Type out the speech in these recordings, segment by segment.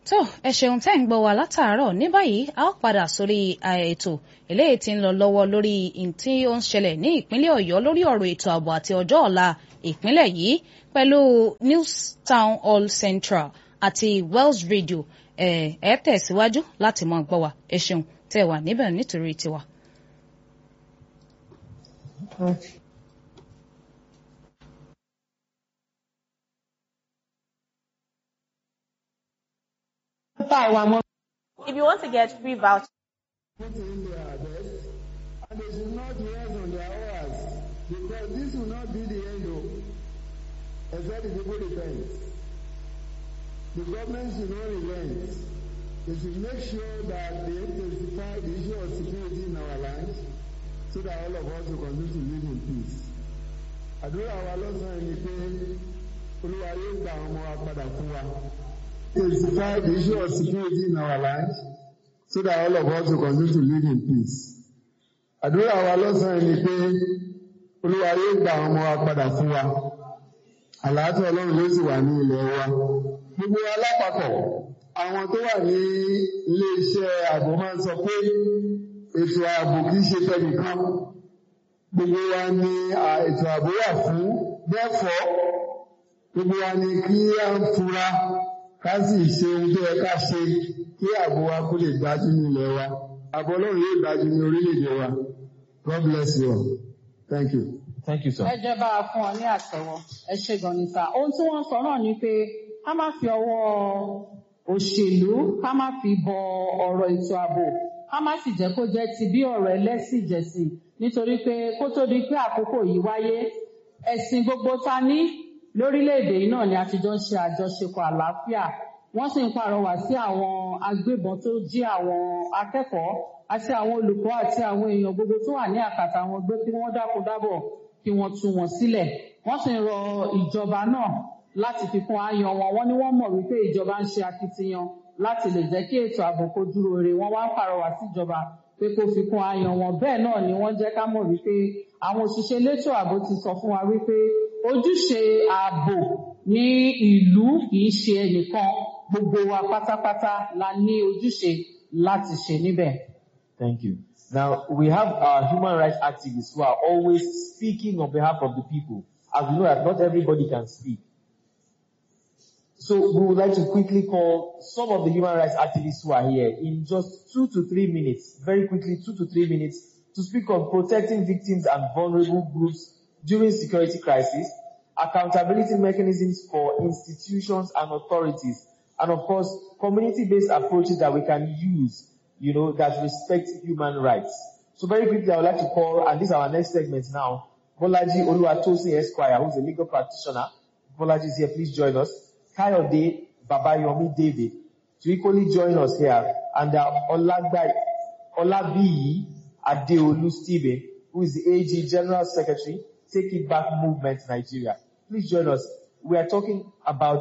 tó ẹ ṣeun tẹ́ ń gbọ́ wa látàárọ̀ ní báyìí a ó padà sórí ètò eléyìí tí ń lọ lọ́wọ́ lórí tí ó ń ṣẹlẹ̀ ní ìpínlẹ̀ ọ̀yọ́ lórí ọ̀rọ̀ ètò ààbò àti ọjọ́ ọ̀la ìpínlẹ̀ yìí pẹ̀lú news town hall central àti wells radio ẹ ẹ tẹ̀síwájú láti máa gbọ́ wa ẹ ṣeun tẹ́ wà níbẹ̀ nítorí tiwa. If you want to get free voucher, put in their best, and they should not rest on their hours, because this will not be the end of, except the people repent. The government should not relent. They should make sure that they intensify the issue of security in our land, so that all of us will continue to live in peace. Àdúrà wa lọ́sàn-án ni pé Olúwa yóò gba àwọn ọmọ wa padà fún wa. Intensify the issue of security in our land so that all of us will continue to live in peace. Àdúrà wa lọ́sàn-án ni pé Olúwa yóò gba àwọn ọmọ wa padà fún wa. Àlàáfíà Ọlọ́run ló sì wà ní ilẹ̀ wa. Gbogbo wa lápapọ̀, àwọn tó wà ní ilé-iṣẹ́ ààbò máa ń sọ pé ètò ààbò kìí ṣe tẹnìkan. Gbogbo wa ni ètò ààbò wà fún bẹ́ẹ̀fọ́. Gbogbo wa ni kí á ń fura ká sì ṣe ohun tó yẹ ká ṣe kí ààbò wa kó lè dájú ní ilẹ̀ wa. Ààbò Ọlọ́run yóò dájú ní orílẹ̀-èdè wa. God bless you all. Thank you. Thank you, sir. ẹ jẹ́ bá a fún ọ ní àtẹ́wọ́ ẹ ṣe gan ni sá ohun tí wọ́n sọ náà ni pé ká má fi ọwọ́ òṣèlú ká má fi bọ ọ̀rọ̀ ètò ààbò ká má sì jẹ́ kó jẹ́ ti bí ọ̀rọ̀ ẹlẹ́sìnjẹsìn nítorí pé kó tó di pé àkókò yìí wáyé ẹ̀sìn gbogbo ta ní lórílẹ̀‐èdè yìí náà ni a ti jọ ń ṣe àjọṣepọ̀ àlàáfíà wọ́n sì ń pàrọwà sí àwọn agbébọn tó jí àwọn akẹ́kọ̀ọ́ àti àwọn olùkọ́ àti àwọn èèyàn gbogbo tó wà ní àkàtà wọn gbé kí wọ́n dákun dábọ̀ kí wọ́n tú wọn sílẹ̀ wọ́n sì ń rọ ìjọba náà láti fi kún àyàn wọn wọ́n ní wọ́n mọ̀ wípé ìjọba ń ṣe akitiyan láti lè jẹ́ kí ètò ààbò kó dúró re wọ́n wá ń pàrọwà síjọba pé kó fi kún àyàn wọn bẹ́ẹ̀ náà ni wọ́n jẹ́ ká mọ̀ wípé àwọn òṣìṣẹ́ elétò ààbò ti sọ fún wa wípé ojúṣe ààbò ní ìlú kì í ṣe ẹnìkan gbogbo wa pátápátá la ní ojúṣe láti ṣe níbẹ̀. Thank you. Now, we have our human rights activists who are always speaking on behalf of the people. As we know that not everybody can speak. So we would like to quickly call some of the human rights activists who are here in just two to three minutes, very quickly, two to three minutes, to speak on protecting victims and vulnerable groups during security crisis, accountability mechanisms for institutions and authorities, and of course, community-based approaches that we can use, you know, that respect human rights. So very quickly, I would like to call, and this is our next segment now, Bolaji Oluwatosin Esquire, who's a legal practitioner. Bolaji is here, please join us. Kayode Babayomi David, to equally join us here, and uh, Olagbai, Olabiyi Adeolu Stephen, who is the AG General Secretary, Take It Back Movement Nigeria. Please join us. We are talking about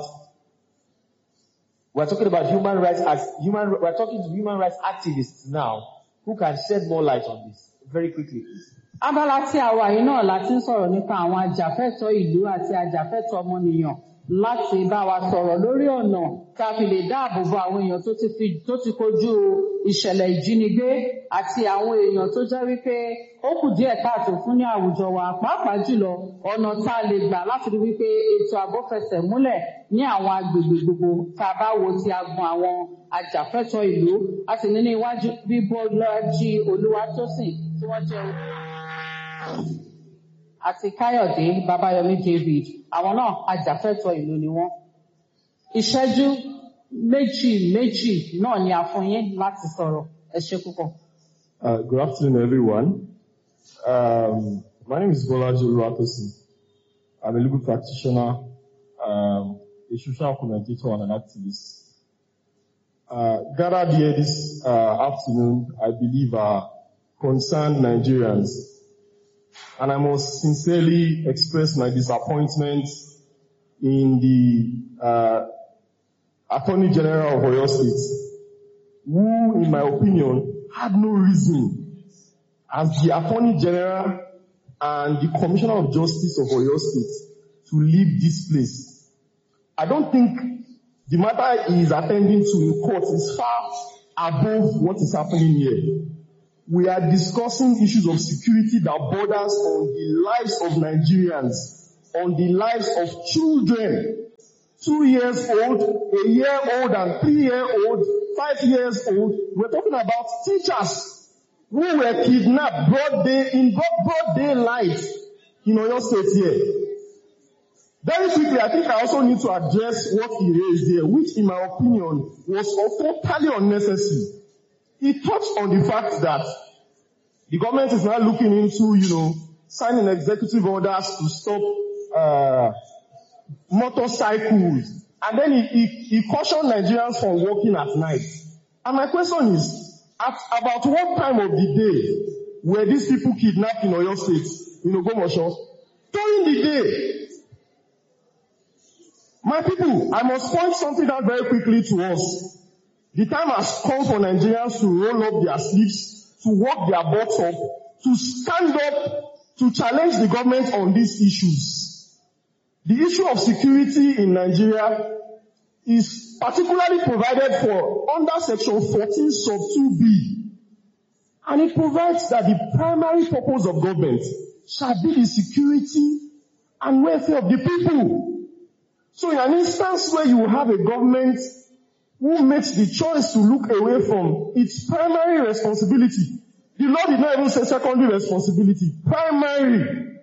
we're talking about human rights as human we're talking to human rights activists now who can shed more light on this very quickly. abala tí a wà yìí náà la ti ń sọ̀rọ̀ nípa àwọn ajàfẹ́tọ̀ọ́ ìlú àti ajàfẹ́tọ̀ọ́ ọmọnìyàn láti bá wa sọ̀rọ̀ lórí ọ̀nà tá a fi lè dáàbò bo àwọn èèyàn tó ti fi tó ti kojú ìṣẹ̀lẹ̀ ìjínigbé àti àwọn èèyàn tó jẹ́ wípé ó kù díẹ̀ káàtó fún ní àwùjọ wa pàápàá jùlọ ọ̀nà tá a lè gbà láti rí wípé ètò ààbò fẹsẹ̀ múlẹ̀ ní àwọn agbègbè gbogbo tá a bá wo ti agbọn àwọn ajàfẹ́tọ̀ọ́ ìlú a sì ní ní iwájú Bíbọ́lájí Olúwatósìn tí wọ́n jẹ́ àti Káyọ̀dé Babayomi David àwọn náà ajàfẹ́tọ̀ọ́ ìlú ni wọ́n. Ìṣẹ́jú méjì méjì náà ni a fún yín láti sọ̀rọ̀ ẹ ṣé púpọ̀. Uh, good afternoon, everyone. Um, my name is Bolaji Oluwatosin. I'm a legal practitioner, um, a social commentator, and an activist. Uh, gathered here this uh, afternoon, I believe, are concerned Nigerians and I must sincerely express my disappointment in the uh, Attorney General of Oyo State, who, in my opinion, had no reason as the Attorney General and the Commissioner of Justice of Oyo State to leave this place. I don't think the matter he is attending to in court is far above what is happening here. We are discussing issues of security that borders on the lives of Nigerians, on the lives of children, two years old, a year old and three year old, five years old. We're talking about teachers who were kidnapped broad day, in broad, broad daylight in Oyo State here. Very quickly, I think I also need to address what he raised here, which in my opinion was totally unnecessary. He touched on the fact that the government is now looking into, you know, signing executive orders to stop uh, motorcycles. And then he, he, he cautioned Nigerians from walking at night. And my question is, at about what time of the day were these people kidnapped in Oyo State, in Ogomosho? During the day. My people, I must point something out very quickly to us. The time has come for Nigerians to roll up their sleeves, to work their butts up, to stand up, to challenge the government on these issues. The issue of security in Nigeria is particularly provided for under section 14 sub 2b. And it provides that the primary purpose of government shall be the security and welfare of the people. So in an instance where you have a government who makes the choice to look away from its primary responsibility, the law did not even say secondary responsibility, primary.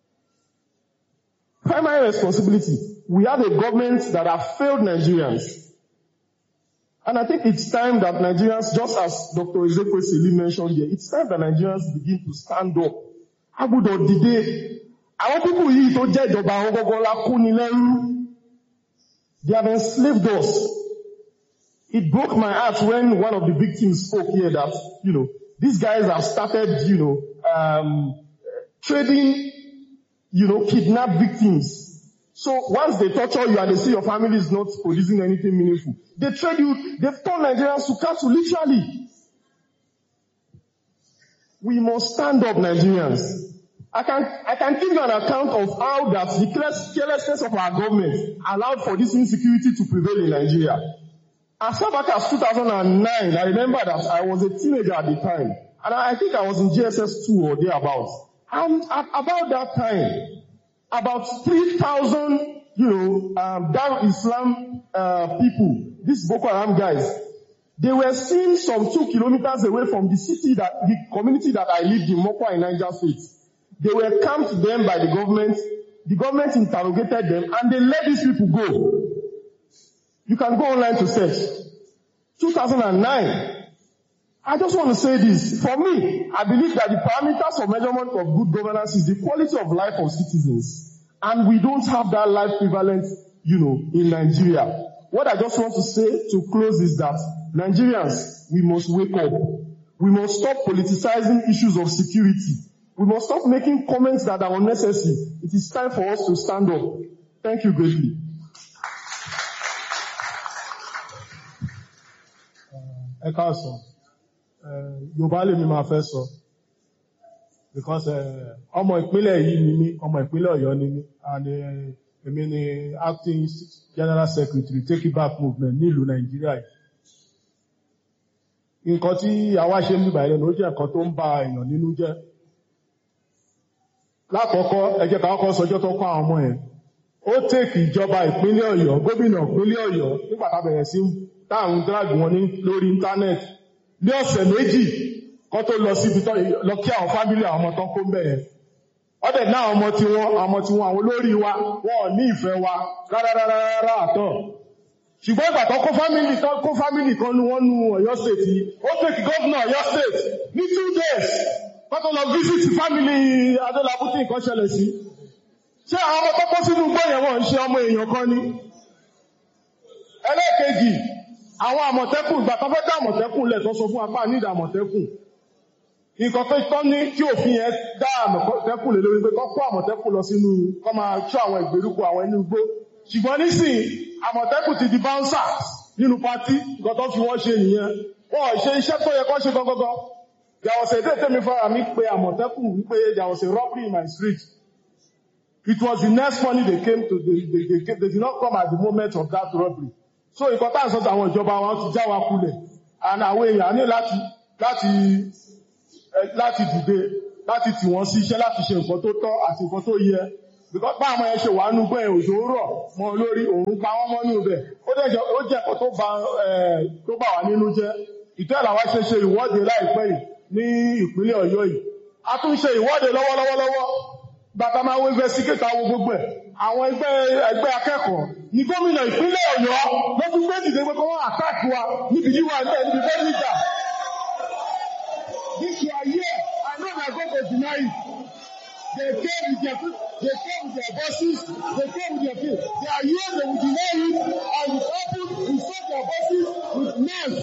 Primary responsibility. We have a government that have failed Nigerians. And I think it's time that Nigerians, just as Dr. Ezekwesili Sili mentioned here, it's time that Nigerians begin to stand up. Agbọ́dọ̀ dìde. Àwọn pípù yìí tó jẹ́ ìjọba àwọn gọ́gọ́ la kú ni lẹ́rú. They have enslaved us. It broke my heart when one of the victims spoke here that, you know, these guys have started, you know, um, trading, you know, kidnap victims. So once they torture you and they see your family is not producing anything meaningful, they trade you, they've turned Nigerians to cattle, literally. We must stand up, Nigerians. I can, I can give you an account of how that the carelessness of our government allowed for this insecurity to prevail in Nigeria. As far back as 2009, I remember that I was a teenager at the time. And I think I was in GSS 2 or thereabouts. And at about that time, about 3,000, you know, um, Dar Islam uh, people, these Boko Haram guys, they were seen some two kilometers away from the city that, the community that I lived in, Mokwa in Niger State. They were camped them by the government. The government interrogated them and they let these people go. You can go online to search. 2009. I just want to say this. For me, I believe that the parameters of measurement of good governance is the quality of life of citizens. And we don't have that life prevalent, you know, in Nigeria. What I just want to say to close is that Nigerians, we must wake up. We must stop politicizing issues of security. We must stop making comments that are unnecessary. It is time for us to stand up. Thank you greatly. ẹ káàsán yorùbá lèmi máa fẹ́ sọ because ọmọ ìpínlẹ̀ yìí ni mí ọmọ ìpínlẹ̀ ọ̀yọ́ ni mí and èmi ni acting general secretary take it back movement nílùú nàìjíríà yìí nǹkan tí àwa ṣe ń bíbà ẹ̀rẹ́ ló jẹ́ nǹkan tó ń ba èèyàn nínú jẹ́ lákọ̀ọ́kọ́ ẹ jẹ́ ká kọ́kọ́ sọjọ́ tó kọ́ àwọn ọmọ yẹn ó tèkì ìjọba ìpínlẹ̀ ọ̀yọ́ gómìnà ìpínlẹ̀ ọ̀yọ́ nígbà tá bẹ̀rẹ̀ sí táàrùn drag wọn ní lórí íńtánẹ́ẹ̀tì ní ọ̀sẹ̀ méjì kọ́ tó lọ síbi tó lọ kí àwọn fámílì àwọn ọmọ tó kó ń bẹ̀yẹn ọdẹ̀ náà ọmọ tí wọ́n ọmọ tí wọ́n àwọn olórí wa wọ́n ní ìfẹ́ wa rárárárá àtọ̀ ṣùgbọ́n ìgbà tó kó fámílì tó kó fámílì kan nu wọ́n nu ọ̀yọ́ state yìí ó tèkì gọ́vnà ọ̀yọ́ state ní two days kọ́ tó lọ visit fámílì adélábù tí nǹkan ṣẹlẹ̀ sí ṣé àwọn ọmọ tó kó sínú gbọ́yẹ̀ wọ́n ń ṣe ọmọ èèyàn kan ni ẹlẹ́ẹ̀kejì àwọn àmọ̀tẹ́kùn ìgbà tó fẹ́ dá àmọ̀tẹ́kùn lẹ̀ tó sọ fún apá nídà àmọ̀tẹ́kùn nǹkan tó tọ́ ní kí òfin yẹn dá àmọ̀tẹ́kùn lè lórí pé kọ́ kó àmọ̀tẹ́kùn lọ sínú kọ́ máa ṣọ́ àwọn ìgbèríko àwọn inú igbó ṣùgbọ́n nísìn àmọ̀tẹ́kùn ti di báńsà nínú pátí nǹkan tó fi wọ́n ṣe nìyẹn wọ́n ṣe iṣẹ́ tó yẹ kọ́ ṣe gọ́gọ́gọ́ there was a day tẹ́mi fara mi pé àmọ̀tẹ́kùn wípé there was a robbery in my street it was the next morning they came to they, they, they, they did not come at the moment of that robbery so nǹkan tá à ń sọ àwọn ìjọba wọn ti já wa kulẹ̀ and àwọn èèyàn ní láti láti eh, láti dìde láti tì wọ́n sí iṣẹ́ láti ṣe nǹkan tó tọ́ àti nǹkan tó yẹ because bá àwọn ẹ̀ ṣe wà nú bẹ́ẹ̀ òjò rọ̀ mọ́ lórí òun pa wọ́n mọ́ nínú bẹ̀ ó dẹ̀ jẹ́ ó jẹ́ nǹkan tó bà eh, tó bà wá nínú jẹ́ ìtẹ́ làwa ṣe ṣe ìwọ́de láìpẹ́ yìí ní ìpínlẹ̀ Ọ̀yọ́ yìí a tún ṣe ìwọ́de lọ́wọ́lọ́wọ́lọ́wọ́ bàtà máa wo investigate àwọn gbogbo ẹ̀ àwọn ẹgbẹ́ ẹgbẹ́ akẹ́kọ̀ọ́ ní gómìnà ìpínlẹ̀ Ọ̀yọ́ ló fi gbé dìde pé kí wọ́n attack wa níbi yíwa ẹgbẹ́ níbi fẹ́ níjà this you are here I know na go go deny it they came with their they came with their buses they came with their feet they are here they will deny it and with open we saw their buses with knives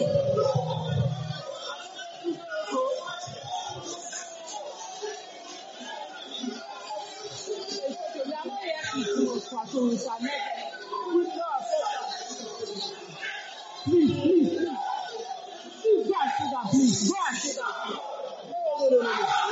Please, please, please. Please go and sit down, please. Go and sit down. No, no, no, no, no.